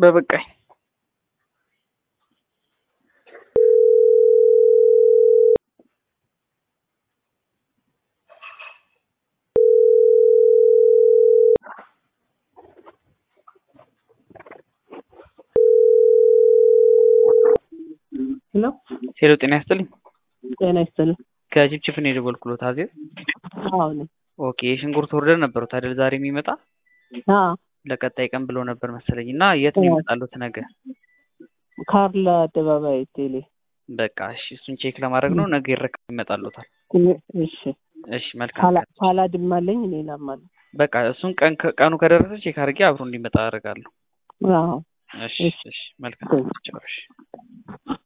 በበቃኝ ሄሎ ሄሎ ጤና ይስጥልኝ ጤና ይስጥልኝ። ከጅብጅብ ነው የደወልኩሎት አዜብ አዎ ነኝ። ኦኬ የሽንኩርት ኦርደር ነበሩት አይደል ዛሬ የሚመጣ አዎ ለቀጣይ ቀን ብሎ ነበር መሰለኝ እና የት ነው አዎ። ይመጣሉት ነገ ካርላ አደባባይ ቴሌ። በቃ እሺ እሱን ቼክ ለማድረግ ነው ነገ ይረከብ ይመጣሉታል እሺ እሺ መልካም ካላ ቀን። ካላድም አለኝ ሌላም አለ። በቃ እሱን ቀን ቀኑ ከደረሰ ቼክ አድርጌ አብሮ እንዲመጣ አደርጋለሁ አዎ እሺ እሺ። እሺ መልካም ቻው እሺ